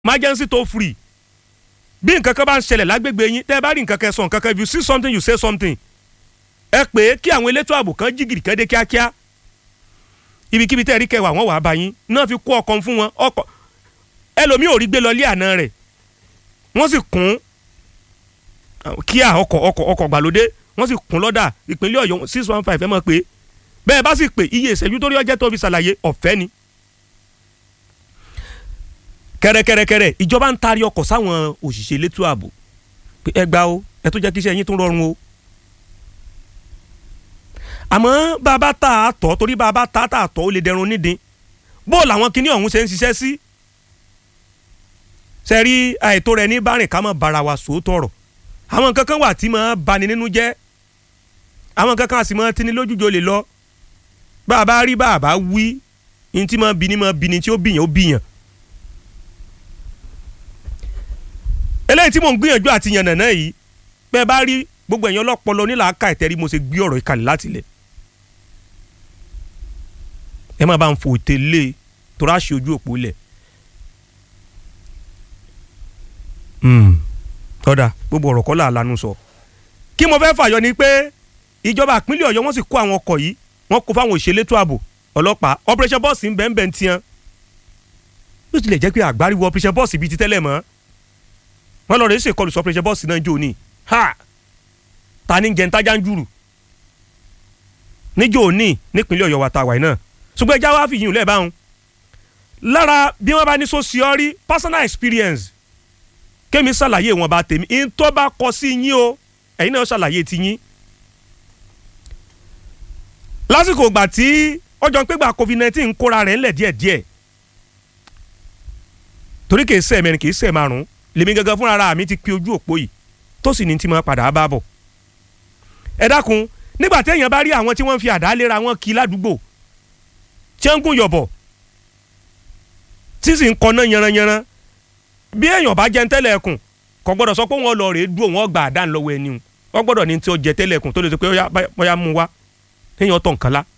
emergency toll free bí nǹkan kan bá ń ṣẹlẹ̀ lágbègbè yín tẹ́ ẹ bá rí nǹkan kan sọ nǹkan kan if you see something you say something ẹ pè é kí àwọn elétò ààbò kan jí gìrì kan dé kíákíá ibikíbi tẹ́ ẹ rí kẹwàá wọ́n wàá bá yín náà fi kó ọkọ̀ fún wọn ọkọ̀ ẹlòmíì ò rí gbé lọ lé àná rẹ̀ wọ́n sì kún kíá ọkọ̀ ọkọ̀ ọkọ̀ gbàlódé wọ́n sì kún lọ́dà ìpínlẹ̀ ọ̀yọ́ six one five ẹ mọ̀ pé bẹ́ẹ̀ bá sì pè iye ìṣẹ́jú tó rí ọjọ́ tó fi ṣàlàyé ọ̀fẹ́ ni. kẹrẹkẹrẹkẹrẹ ìjọba ń taari ọkọ̀ sáwọn òṣìṣẹ́ elétò ààbò pé ẹ gbà o ẹ tó jẹ́ kí iṣẹ́ yín tún rọrùn o. àmọ́ bàbá tá a tọ̀ torí bàbá tá a tọ̀ ó lè dẹrun nídìí bó làwọn kinní ọ̀hún ṣe ń ṣiṣẹ́ sí. sẹ́rí àìtó rẹ̀ ní bárìn ká mọ̀ bára wa sòótọ́ ọ̀rọ̀ àwọn nǹkan kan wà tí máa bani nínú jẹ́ àwọn nǹkan kan àti máa tini lójújo lè lọ bá a bá rí bá a bá wí ní tí máa bini máa bini tí ó bìyàn ó bìyàn. eléyìí tí mò ń gbìyànjú àti yànnà náà yìí bẹ́ẹ̀ bá rí gbogbo ẹ̀yàn ọlọ́pọlọ nílàáká ìtẹ́rí mo ṣe gbé ọ̀rọ̀ ìkàlẹ̀ láti lẹ̀. ẹ má bá ń fò tẹ́lẹ̀ tó ráṣì ojú òpó lẹ̀. ọ̀dà gbogbo ọ̀rọ̀ kọ́ là lanu sọ. kí mo fẹ́ fàyọ ni pé ìjọba ìpínlẹ̀ ọ̀yọ́ wọ́n sì kó àwọn ọkọ̀ yìí wọ́n kó fáwọn òṣèlétò ààbò ọlọ́pàá operation bọ́ọ̀sì ń bẹ́ẹ̀ bẹ́ẹ̀ tiẹ́ bí ó tilẹ̀ jẹ́ pé àgbáríwọ̀ operation bọ́ọ̀sì bíi ti tẹ́lẹ̀ mọ́ wọ́n lọ rẹ̀ ṣe kọlù sí operation bọ́ọ̀sì náà jò ní ha ta ni jẹ́ ntájà ń jùrù níjò ní nípínlẹ̀ ọ̀yọ́ wa ta wàyí náà ṣùgbọ́n ẹja wa fi yìn lẹ́ẹ̀ báwọn lára bí wọ́n bá ní sosiori personal experience kémi ṣàlàyé wọn bá tèmi in tó bá kọ sí yín o ẹ̀yin náà ṣàlàyé ti yín. lásìkò ìgbà tí ọjọ́ ń pégbà covid nineteen ń kóra rẹ̀ ńlẹ̀ díẹ̀díẹ̀ torí kìí ṣe mẹ́rin kìí ṣe márùn-ún lèmi gangan fúnra ara mi ti pe ojú òpó yìí tó sì ní tí máa padà bá bọ̀. ẹ dákun nígbà téèyàn bá rí àwọn tí wọ́n fi àdá léra wọn kí ládùúgbò tí wọ́n ń gùn yọ̀bọ̀ tí sì ń kọ́ná yanranyanran bí èèyàn bá jẹun tẹ́lẹ̀ ẹkùn kò gbọ́dọ̀ sọ pé wọ́n lọ rèé dúró wọ́n gbà àdá lọ́wọ́ ẹni wọ́n gbọ́dọ̀ ní tí ó jẹ tẹ́lẹ̀ ẹkùn tó lè sọ pé bóyá mú wá èèyàn tọ̀ nǹkan lá.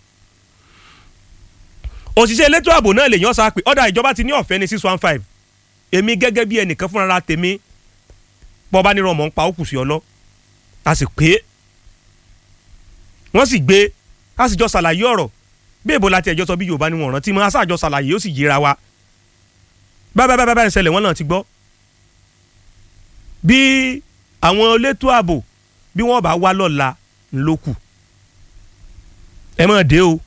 òṣìṣẹ́ elétò ààbò náà lè yàn sá pé ọ̀dà ìjọba ti ní ọ̀fẹ́ ní six one five èmi gẹ́gẹ́ bí ẹnìkan fúnra tèmi bọ́ bá nírọ̀ mọ́ ń pa ó kù sí ọlọ́ a sì pé wọ́n sì gbé a sì jọ ṣàlàyé ọ̀rọ̀ bí èbó láti ẹjọ́ sọ bí Yorùbá ni wọ́n rántí mọ́ a sáàjọ ṣàlàyé ó sì yéra wa bábá bábá báyìí ṣẹlẹ̀ wọ́n náà ti gbọ́ bí àwọn elétò ààbò bí wọ́n bá wá lọ́la ńlọ́kù ẹ má dé o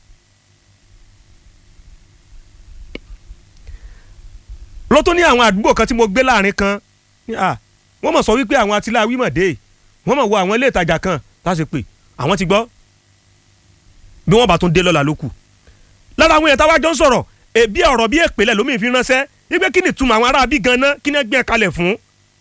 ló tó ní àwọn àdúgbò kan tí mo gbé láàrin kan wọ́n mọ̀ sọ wípé àwọn atiláwí mọ̀ dé wọ́n mọ̀ wo àwọn ilé ìtajà kan láti pè àwọn ti gbọ́ bí wọ́n bá tún dé lọ́la lókù lára àwọn èèyàn táwa jọ ń sọ̀rọ̀ èbí ọ̀rọ̀ bí èpè lẹ̀ lómi fi ránṣẹ́ wípé kí ni túmọ̀ àwọn ará bí ganan kí ni gbé kalẹ̀ fún.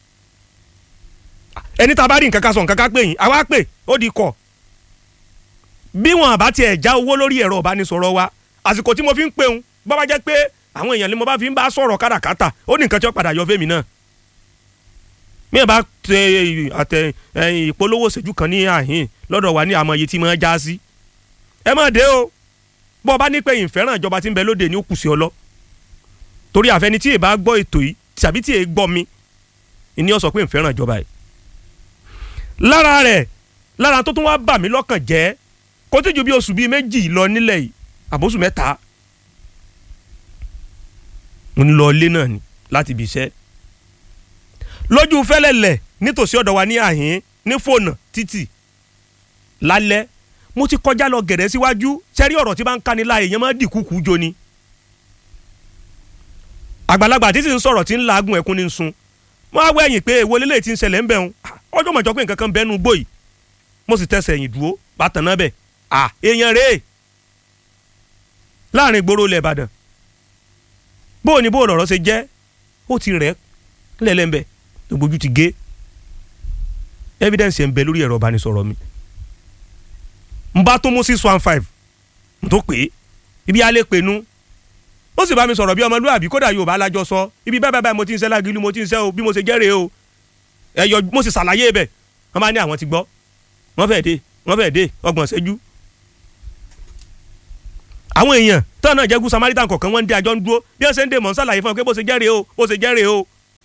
ẹni tá a bá rí nǹkan kan sọ nǹkan kan pè yín àwa pè ó di kọ̀. bí wọn àbá tiẹ̀ já owó lórí ẹ̀rọ ìbánisọ̀rọ̀ wa àsìkò tí mo fi ń pè ń bọ́ bá jẹ́ pé àwọn èèyàn ni mo bá fi ń bá sọ̀rọ̀ káràkátà ó ní nǹkan tí ó padà yọ fẹ́mi náà. mi ò bá tẹ àtẹ ìpolówó ṣẹ́jú kan ní àhín lọ́dọ̀ wa ní àmọ́ iye tí mo já sí. ẹ má dé o bọ́ ọ bá ní pé ìfẹ́ràn ìjọba tí ń bẹ lóde ní ó kù sí ọ lọ torí àfẹni tí èèbá gbọ́ ètò yìí tàbí tí èè gbọ́ mi ìní ọ sọ pé ìfẹ́ràn ìjọba yìí. lára rẹ̀ lára tó tún wá bà mí lọ́kàn jẹ́ kó tó ju bí oṣù bíi méjì lọ nílẹ̀ yìí àbóṣù mẹ́ta mo ń lọ ilé náà ni láti ibi iṣẹ́ lójú fẹ́lẹ́lẹ̀ nítòsí ọ̀dọ̀ wa ní àhín ní fònà títì lálẹ́ mo ti kọjá lọ gẹ̀rẹ́ síwájú sẹ́rí ọ̀rọ̀ tí bá ń kani láàyè yẹn máa dì kúkú jo ni. àgbàlagbà tí sì ń sọ̀rọ̀ tí ń laagun ẹ̀kún ní sun mo á wẹ̀yìn pé èwo lélẹ̀ tí ń ṣẹlẹ̀ ń bẹ̀ ń ọjọ́ mọ̀jọ́ pé nǹkan kan bẹ́ẹ̀ nu gbòyì mo sì tẹsẹ̀ ẹ̀yìn dúró bàtàn náà bẹ̀ à èèyàn rèé láàrin ìgboro ilẹ̀ Ìbàdàn bó o ní bó o lọ̀rọ̀ ṣe jẹ́ ó ti rẹ̀ lẹ́lẹ́ńbẹ̀ gbogbo ojú ti gé evidence ẹ̀ ń bẹ lórí ẹ̀rọ ìbánisọ̀rọ̀ mi n bá tó mú six one five n tó pè é ibi alẹ́ pè nu ó sì bá mi sọ̀rọ̀ bí ọmọlúwàbí kódà Yorùbá alájọ sọ ibi báyìí báyìí mo ti ń ṣe lágìlú mo ti ń ṣe o bí mo ṣe jẹ́rìí o ẹ̀yọ mo sì ṣàlàyé bẹ̀ wọ́n bá ní àwọn ti gbọ́ wọ́n fẹ́ dé wọ́n fẹ́ dé ọgbọ̀n ṣẹ́jú. àwọn èèyàn tán náà jẹ́gun Samaritan kọ̀ọ̀kan wọ́n ń dé àjọ ń dúró bí wọ́n ṣe ń dé mọ̀ ń ṣàlàyé fún ọ pé bó ṣe jẹ́rìí o bó ṣe jẹ́rìí o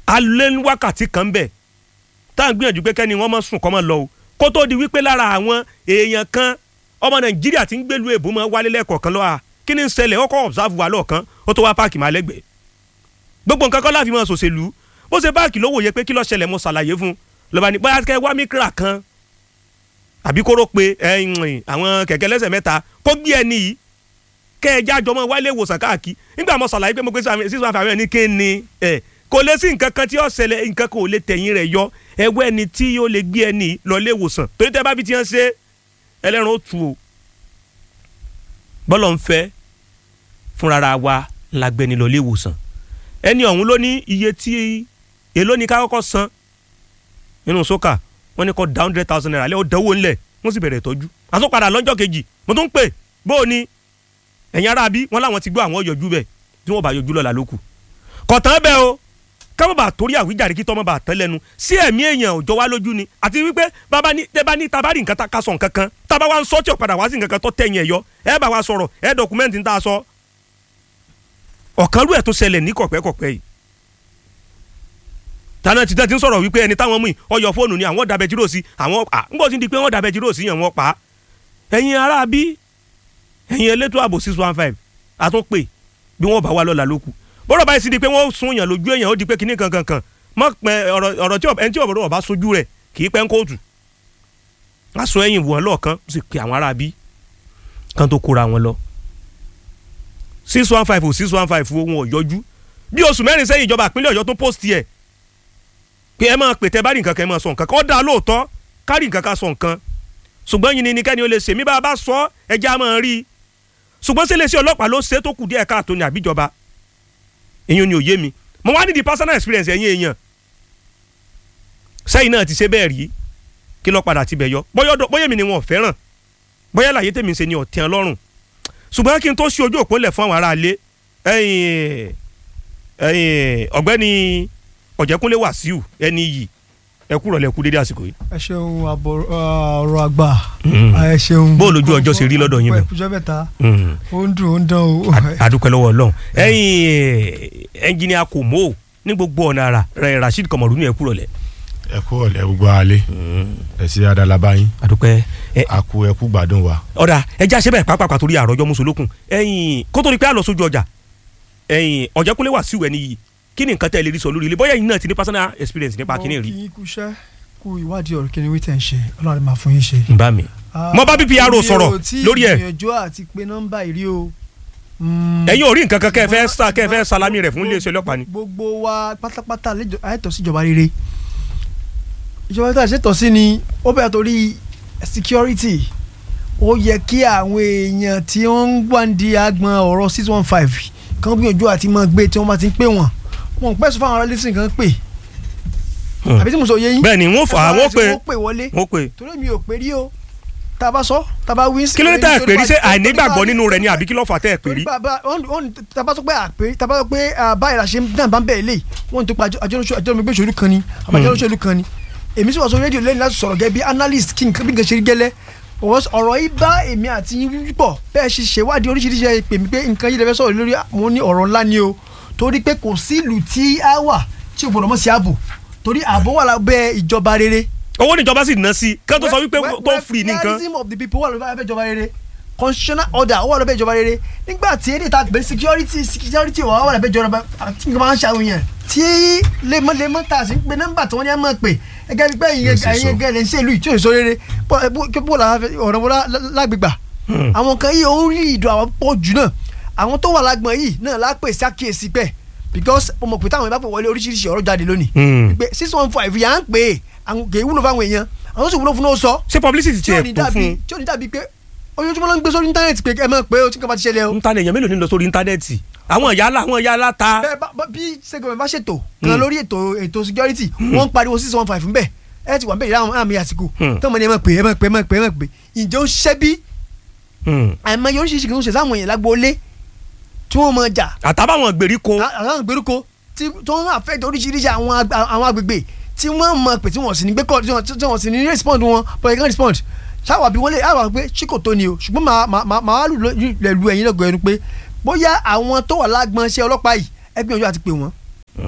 alẹ́ ní wákàtí kan bẹ̀ tá à ń gbìyànjú pé kẹ́ni wọ́n mọ̀ sùn kọ́ mọ̀ lọ o kó tó di wípé lára àwọn èèyàn kan ọmọ nàìjíríà ti ń gbèlú èbó mọ́ wálé lẹ́ẹ̀kọ̀ọ̀kan lọ́wọ́ kí ni ń ṣẹlẹ̀ ó kọ́ observe wa lọ́ọ̀kan ó tó wá páàkì máa lẹ́gbẹ̀ẹ́ gbogbo nǹkan kọ́ láfi mọ́ sòṣèlú bó ṣe báàkì ló wòye pé kí ló ṣẹlẹ̀ mo ṣàlàyé fún lọ́ba ní bóyá kẹ́ wá míkírà kan àbí kóró pé àwọn kẹ̀kẹ́ lẹ́sẹ̀ mẹ́ta kó gbé ẹni yìí kẹ́ ẹ jájọ mọ́ wálé ìwòsàn káàkiri nígbà mo ṣàlàyé pé mo gbé sísun àfààní ní kí ni ẹ̀ kò lè sí nǹkan kan tí ó ṣẹlẹ̀ nǹkan kan ò lè tẹ̀yìn rẹ̀ yọ ẹwọ́ ẹni tí yóò lè gbé ẹni lọ ilé ìwòsàn torí tẹ́ bá fi tiẹ̀ ṣe ẹlẹ́ran ó tu o bọ́lọ̀ ń fẹ́ fúnra wa la gbẹni lọ ilé ìwòsàn ẹni ọ̀hún ló ní iye tí èló ni ká kọ́kọ́ san nínú sókà wọ́n ní kó dá hundred thousand naira lẹ́ ó dánwó ńlẹ̀ wọ́n sì bẹ̀rẹ̀ ìtọ́jú àtúnpadà lọ́jọ́ kejì mo tún ń pè bó o ní ẹ̀yin ará bí wọ́n láwọn ti gbọ́ àwọn yọjú bẹ̀ tí wọ́n bá yọjú lọ́la lókù kọ̀tàn bẹ́ẹ̀ o káwọn bá torí àwíjàre kí tọ́mọ bá tán lẹ́nu sí ẹ̀mí èèyàn òjò wá lójú ni àti wípé bàbá ní tẹ́bá ní tabari nǹkan ká sọ nǹkan kan tábà wá ń sọ tí ò padà wá sí nǹkan kan tó tẹ̀yìn ẹ̀ yọ ẹ bá wa sọ̀rọ̀ ẹ dọkumẹ́ntì ń tà sọ. ọ̀kan rú ẹ̀ tó ṣẹlẹ̀ ní kọ̀pẹ́kọ̀pẹ́ yìí. tànà títẹ́ ti ń sọ̀rọ̀ wípé ẹni táwọn mú yìí ọyọ fóònù ni àwọn dàbẹ̀ jíròsí àwọn ń bọ̀ sí di pé wọ́n dàbẹ̀ jíròsí yẹn wọ́n pa. ẹ̀yin ará bí ẹ̀yin elétò ààbò six one five àtúnpè bí wọ́n bá wà lọ́la lókù bọ́rọ̀ báyìí sì di pé wọ́n sun yàn lójú èèyàn ó di pé kinní kankan kan mọ pẹ ọ̀rọ̀ tí ẹni tí ọ̀rọ̀ ọba sojú rẹ̀ kì í pẹ́ ń kóòtù wọ́n sun ẹ̀yìn wọn lọ́ọ̀kan sì pé àwọn ará bí kan tó kóra wọn lọ six one five ò six one five wọn ò yọjú bí oṣù mẹ́rin sẹ́yìn ìjọba ìpínlẹ̀ ọ̀yọ́ tó post yẹ pé ẹ máa pè tẹ́ bá rí nǹkan kan ẹ máa sọ nǹkan kan ó dáa lóòótọ́ kárì nǹkan kan sọ nǹkan ṣùgbọ́n yìí ni kẹ́ni ó lè ṣe mí bá a bá sọ ẹja máa rí i ṣùgbọ́n ṣe lè ṣe ọlọ́pàá ló ṣe tó kù díẹ̀ káàtó ní àbíjọba èyàn ni òye mi mo wá ní di personal experience ẹ̀yin èèyàn sẹ́yìn náà ti ṣe bẹ́ẹ̀ rí kí lọ́ọ́ padà ti bẹ̀ yọ bóyá mi ni wọn ò fẹ́ràn bóyá láyé tèmi ṣe ni ọ̀tí ọlọ́run ṣùgbọ́n kí n tó ṣe ojú òpó lẹ̀ fún àwọn aráalé ọ̀gbẹ́ni ọ̀jẹ̀kúnlé wàsíù ẹni yìí ẹ kúrọ̀ lẹ kú dédé àsìkò yìí. ẹ ṣeun ọ̀rọ̀ àgbà ẹ ṣeun. bó lójú ọjọ́ ṣe rí lọ́dọ̀ yín bẹ́ẹ̀. ìpújọ́ mẹ́ta ó ń dùn ó ń dán o. àdúpẹ́ lọ́wọ́ ọlọ́run ẹ̀yin ẹnjìnìà kò mọ́ ò ní gbogbo ọ̀nà ara rẹ̀ rasheed kọmọdún ní ẹ kúrọ̀ lẹ̀. ẹ kú ọ̀lẹ́ gbogbo alẹ́ ẹ sí adalaba yín àdúpẹ́. a kú ẹ kú gbádùn wa. ọ̀dà ẹja ṣe bẹ́ẹ̀ pápá torí àròjọ mùsùlùkùn ẹ̀yin kó tó di pé a lọ sójú ọjà ẹ̀yin ọ̀jẹ̀kúnlé wàsíù ẹni yìí kí ni nǹkan tẹ́ ẹ lè rí sọ lórí ilé bóyá yìí náà ti ní personal experience nípa kíní rí. mo kì í kúṣẹ́ kú ìwádìí ọ̀rọ̀ kíni wíìtẹ̀ ń ṣe ọlọ́run máa fún yín ṣe. n bá mi. mo bá BPRO sọ̀rọ̀ lórí ẹ̀. mi ò tí ìgbìyànjú àti pé nọ́mbà ìrí o. ẹ̀yin ò rí nǹkan kan kẹ́ ẹ fẹ́ sá kẹ́ ẹ fẹ́ salami rẹ̀ fún iléeṣẹ́ ọlọ́pàá ni. gbogbo wa pátápátá àìtọ́ sí ìjọba rere ìjọba tó àṣetọ̀ sí ni ó bẹ̀rẹ̀ torí security ó yẹ kí àwọn èèyàn tí wọ́n ń gbàǹdì àgbọn ọ̀rọ̀ six one five kan gbìyànjú àti máa gbé tí wọ́n bá ti ń pè wọ́n wọn pẹ́ sọ fáwọn ará lẹ́sìn kan pè àbí tí mo sọ yé yín. bẹ́ẹ̀ni wọn fà wọn pè wọn pè wọlé wọn pè. torí mi ò pè rí o tá a bá sọ tá a bá wí. kí ló dé tá a pè rí ṣé àìnígbàgbọ́ nínú rẹ̀ ni àbí kí ló fà tẹ́ ẹ pè rí. tá a bá sọ pé àpè tá a bá sọ pé báyìí la ṣe ń dàn bá ń bẹ̀ lé wọ́n tó pa àjọyọ̀ ìṣòlù kan ni àbájọ́ ìṣòlù kan ni èmi sì wà sọ rédíò lẹ́yìn láti sọ̀rọ̀ gẹ́gẹ́ bí analyst kí nǹkan bí nǹkan ṣe rí gẹ́lẹ́ ọ̀rọ̀ yìí bá èmi àti yín pọ̀ bẹ́ẹ̀ ṣe ṣèwádìí oríṣiríṣi ẹ̀ pè mí pé nǹkan yìí lè fẹ́ sọ̀rọ̀ lórí mo ní ọ̀rọ̀ ńlá ni o torí pé kò sí ìlú tí a wà tí o gbọ́dọ̀ mọ̀ sí ààbò torí ààbò wà lábẹ́ ìjọba rere. owó níjọba sì ná sí kí wọ́n tó sọ wípé tó free ní nǹkan. welfareism of the people wà lábẹ́ ìjọba rere constitutional order wà lábẹ́ ìjọba rere nígbà tí èdè ta gbé security security wà wà lábẹ́ ìjọba àti nǹkan máa ń ṣàwọn yẹn tí lemọ́lemọ́ ta sí pé nọ́mbà tí wọ́n ní á mọ̀ pé ẹgẹ́ bí pé ẹ̀yin ẹgẹ́ rẹ̀ ń ṣe ìlú ìtúnyẹ̀ sọ rere bó la ọ̀rọ̀ wọn lágbègbà àwọn kan yìí ó ń rí ìdùn àwọn pọ̀ jù náà àwọn tó wà lágbọ̀n yìí náà lápè sí àkíyèsí pẹ́ because mo mọ̀ pé táwọn ìbá pè wọlé oríṣiríṣi ọ̀rọ̀ jáde lónìí pé six one five yà ń pè é àwọn kì í wúlò fáwọn èèyàn àwọn tó sì wúlò fún náà sọ. ṣé publicity ti ẹ̀ tó fún un. tí ò ní dàbí pé ojoojúmọ́ ló ń gbé sórí íńtánẹ́ẹ̀tì pé ẹ mọ̀ pé o ti kàn bá ti ṣẹlẹ̀ o. íńtánẹ́ẹ̀tì èèyàn mélòó ní lọ sórí íńtánẹ́ẹ̀tì àwọn ìyá àwọn ìyá aláta. bẹ́ẹ̀ bí sẹgọmẹ bá ṣètò kan lórí ètò ètò security wọ́n ń pariwo six one five nbẹ ẹ ti wà nbẹ ìlànà àmì àsìkò tó mọ ní ẹ mọ̀ pé ẹ mọ̀ pé ẹ mọ̀ pé ẹ mọ̀ pé ǹjẹ́ ó ṣẹ́ bí àmọ́ yóò ṣe ṣìkìrì ń ṣe sáwọn èèyàn lágbóolé tí wọ́n mọ̀ jà. àtàbàwọn gbèríko. àwọn gbèríko tí wọ́n àfẹ́ oríṣiríṣi àwọn agbègbè tí wọ́n mọ̀ pé tí wọ́n sì ní gbé kọ́ tí wọ́n sì ní respond wọn but they can respond ṣáwà bí wọ́n lè àwọn pé ṣíkò tó ni o ṣùgbọ́n màá wá lù lẹ̀ lu ẹ̀yin lọ́gọ̀ ẹnu pé bóyá àwọn tó wà lágbọn ṣe ọlọ́pàá yìí ẹgbẹ́ ọjọ́ àti pè wọ́n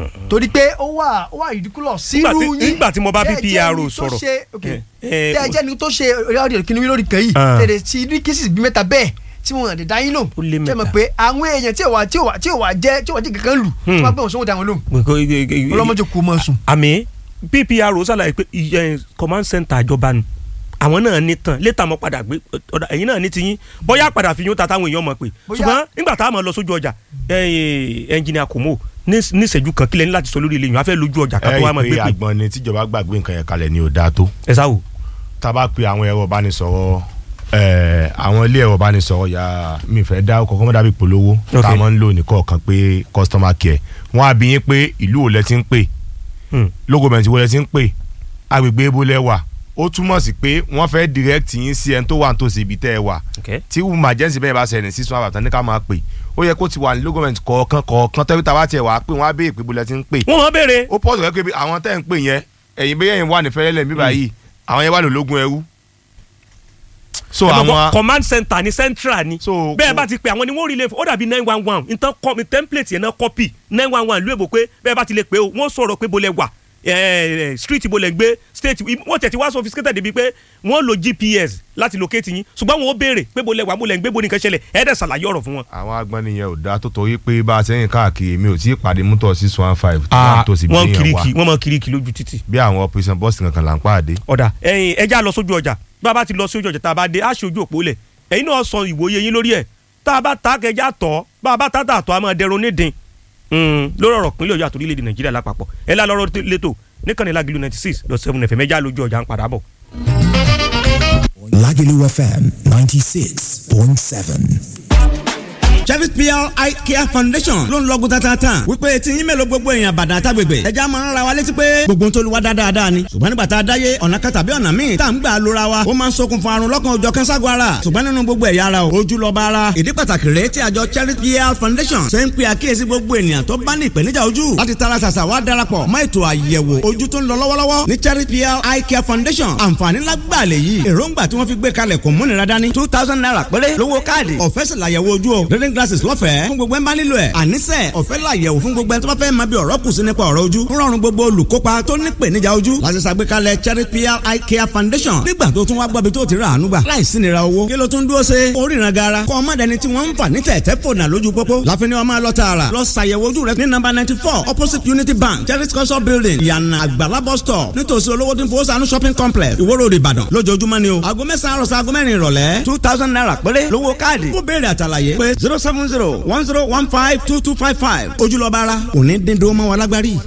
torí pé ó wà ó wà ridiculous Nígbà sírú tí- yín nígbà tí mo bá tẹ́ ẹ jẹ́ PPRO ẹni tó sọ̀rọ̀. ṣe- ok. Eh, eh, tẹ́ ẹ jẹ́ ni tó ṣe ọdẹ kìnìún mi lórí kan yìí Ah. tẹ̀lé tí ní cases bí mẹ́ta bẹ́ẹ̀ tí wọ́n lè dá yín lò Ó lé tẹ́ mọ̀ mẹ́ta. pé àwọn èèyàn tí ò wá tí ò wá tí ò wá jẹ́ tí ò wá jẹ́ kankan lù tí wọ́n gbé wọn sọ́wọ́ dá wọn lóhùn ọlọ́mọdé kò mọ̀ sùn. àmì ppr ṣàlàyé pé ìyẹn command center ìjọba ni àwọn náà ní tán létà mọ́ padà gbé ọ̀dà ẹ̀yin náà ní tiyín bóyá padà fi yún ta táwọn èèyàn mọ̀ pé Bóyá- ṣùgbọ́n nígbà tá a mọ̀ lọ sójú ọjà ẹnjìnìà kòmó ní ní ìṣẹ́jú kan kílẹ̀ ní láti sọ lórí ilé yìí wọ́n á fẹ́ lójú ọjà ẹ ká tó wá mọ̀ rí i gbé pé pé àgbọn ni tíjọba gbàgbé nǹkan yẹn kalẹ̀ ni ò dáa tó ẹ sáwò. tá a bá pe àwọn ẹ̀rọ ìbánisọ̀rọ̀ ẹ̀, àwọn ilé ẹ̀rọ ìbánisọ̀rọ̀ ya mi fẹ́ dá ọkọ̀ kọ́mọ́dà bí polówó Ok. tá a máa ń lò ní kọ̀ọ̀kan pé customer care wọ́n á bí yín pé ìlú wo lẹ ti ń pè Hmm. lógomẹ̀ntì wo lẹ ti ń pè agbègbè ebo lẹ wà ó túmọ̀ sí pé wọ́n fẹ́ direct yín sí ẹni tó wà nítòsí ibi tẹ́ ẹ wà Okay. tí emergency bẹ́ẹ̀ bá ṣẹlẹ̀ ní sísun àbàtàn ní ká máa pè ó yẹ kó ti wà ní lógomẹ̀ntì kọ̀ọ̀kan kọ̀ọ̀kan tẹ́bí tá a bá tiẹ̀ wà á pé wọ́n á béèrè pé bó lẹ ti ń pè wọ́n mọ̀ béèrè ó pọ̀ sọ̀rọ̀ pé àwọn tẹ́ ń pè yẹn ẹ̀yin bẹ́ẹ̀ yẹn wà ní fẹ́rẹ́lẹ̀ mi báyìí àwọn yẹn wà ní ológun ẹrú. so ẹ mọ̀ gbọ́, àwọn command center ni central ni So, bẹ́ẹ̀ kò- bá ti pè àwọn ni wọ́n rí lè fún ó dàbí nine one one nǹkan kọ́ mi template yẹn náà copy nine one one ìlú èbó pé bẹ́ẹ̀ bá ti lè pè ó wọ́n sọ̀rọ̀ pé bolẹ̀ wà eh, eh, street bolẹ̀ gbé state wọ́n tẹ̀ ti wá sophisticated débi pé wọ́n lo gps láti locate yín ṣùgbọ́n wọn ó béèrè pé bolẹ̀ wà bolẹ̀ gbé bo nìkan ṣẹlẹ̀ ẹ̀ dẹ̀ ṣàlàyé ọ̀rọ̀ fún wọn. àwọn agbọ́niyẹn ò dáa tó torí pé bá a sẹ́yìn káàkiri mi ò tí ì pàdé mútọ̀ six one five tó wà tó sì bí wọ́n yẹn kiriki wà wọ́n mọ kiriki lójú títì. bí àwọn operation bus kankan là ń pàdé. ọ̀dà ẹ̀yin ẹja lọ sójú ọjà bá a bá ti lọ sójú ọjà tá a bá dé á ṣe ojú òpó lẹ̀ ẹ̀yin náà sọ ìwòye yín lórí ẹ̀ tá a bá ta kẹjá tọ̀ bá a bá ta tà tọ̀ a máa dẹrun nídìí lórí ọ̀rọ̀ pínlẹ̀ ọ̀yọ́ àtòrílẹ̀-èdè nàìjíríà lápapọ̀ ẹ̀ lá lọ́rọ̀ lẹ́tọ̀ níkànnì lágìlú ninety six dot seven fm ẹja lójú ọjà ń padà bọ̀. Lagelu FM 96.7. Cherry PR Eye Care Foundation ló ń lọ́gùn tatata wípé tí yín mélòó gbogbo èèyàn bàdàn àtàgbègbè ẹja máa ń ra wa létí pé gbogbo tó lu wa dáadáa ni ṣùgbọ́n nígbà tá a dáyé ọ̀nà kan tàbí ọ̀nà míì tá à ń gbà lóra wa ó máa ń ṣokùnfà àrùn lọ́kàn òjọ̀ kẹ́sàgọ́ ara ṣùgbọ́n nínú gbogbo ẹ̀yà ara o ojú lọ́ba ara ìdí pàtàkì rèé tí àjọ Cherry PR Foundation ṣe ń pe àkíyèsí gbogbo ènìyàn tó bá ní ìpèníjà ojú láti tara ṣàṣà wá darapọ̀ mọ́ ètò àyẹ̀wò ojú tó ń lọ lọ́wọ́lọ́wọ́ ní Cherry PR Eye Care Foundation àǹfààní lágbàá lè yí èròǹgbà tí wọ́n fi gbé kalẹ̀ kò múnira dání two thousand naira péré lówó káàdì ọ̀fẹ́ sì làyẹ̀wò ojú o reading glasses lọ́fẹ̀ẹ́ fún gbogbo ẹ̀ ń bá nílò ẹ̀ àníṣe ọ̀fẹ́ làyẹ̀wò fún gbogbo ẹ̀ tó bá fẹ́ máa bí ọ̀rọ̀ kù sí nípa ọ̀rọ̀ ojú ń rọrùn gbogbo olùkópa tó ní ìpèníjà ojú láti ṣàgbékalẹ̀ Cherry PR Eye Care Foundation nígbà tó tún wá gbọ́bi tó ti rà àánú gbà láìsí nira owó kí ló tún dúró ṣe oríran gara kọ́ ọmọdéni tí wọ́n ń fà ní tẹ̀tẹ̀ fònà lójú pópó láfi ni wọ́n máa lọ tààrà lọ ṣàyẹ̀wò ojú rẹ ní nọ́mbà ninety four opposite Unity Bank Cherry culture building ìyànà àgbàlá bus stop nítòsí olówó tí ń fowó sànú shopping complex Ìwó Road Ìbàdàn lójoojúmọ́ ni o aago mẹ́sàn-án àròsọ aago mẹ́rin ìrọ̀lẹ́ two thousand naira péré lówó káàdì fún béèrè àtàlàyé pé zero seven zero one zero one five two two five five ojúlọ́ba ara òní dín dúró mọ́ wa lágbárí.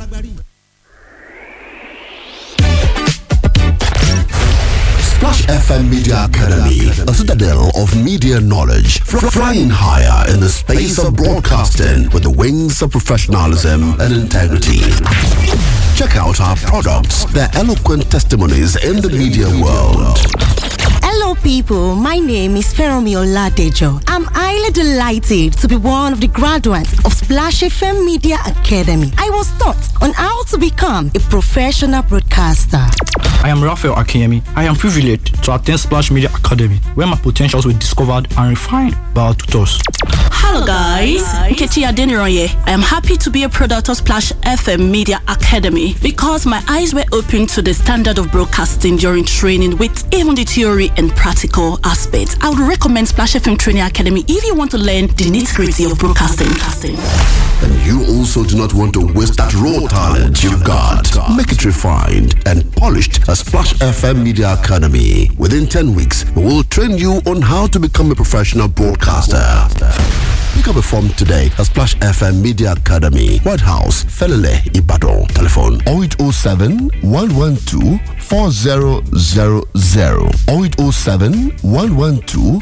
Splash FM Media Academy, a citadel of media knowledge, fr- flying higher in the space of broadcasting with the wings of professionalism and integrity. Check out our products, their eloquent testimonies in the media world. Hello, people. My name is Feromi Oladejo. I'm highly delighted to be one of the graduates of Splash FM Media Academy. I was taught on how to become a professional broadcaster. I am Raphael Akiyemi. I am privileged to attend Splash Media Academy, where my potentials were discovered and refined by our tutors. Hello guys, Nkechi Adeniroye. I am happy to be a product of Splash FM Media Academy because my eyes were opened to the standard of broadcasting during training with even the theory and practical aspects. I would recommend Splash FM Training Academy if you want to learn the nitty-gritty of broadcasting. And you also do not want to waste that raw talent you've got. Make it refined and polished at Splash FM Media Academy. Within 10 weeks, we will train you on how to become a professional broadcaster. Pick up a form today at Splash FM Media Academy, White House, Felele, Ibadan. Telephone 0807 112 4000 0807 112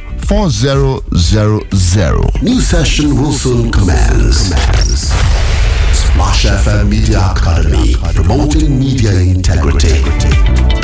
4000. New session will soon commence. Splash FM Media Academy, promoting media integrity.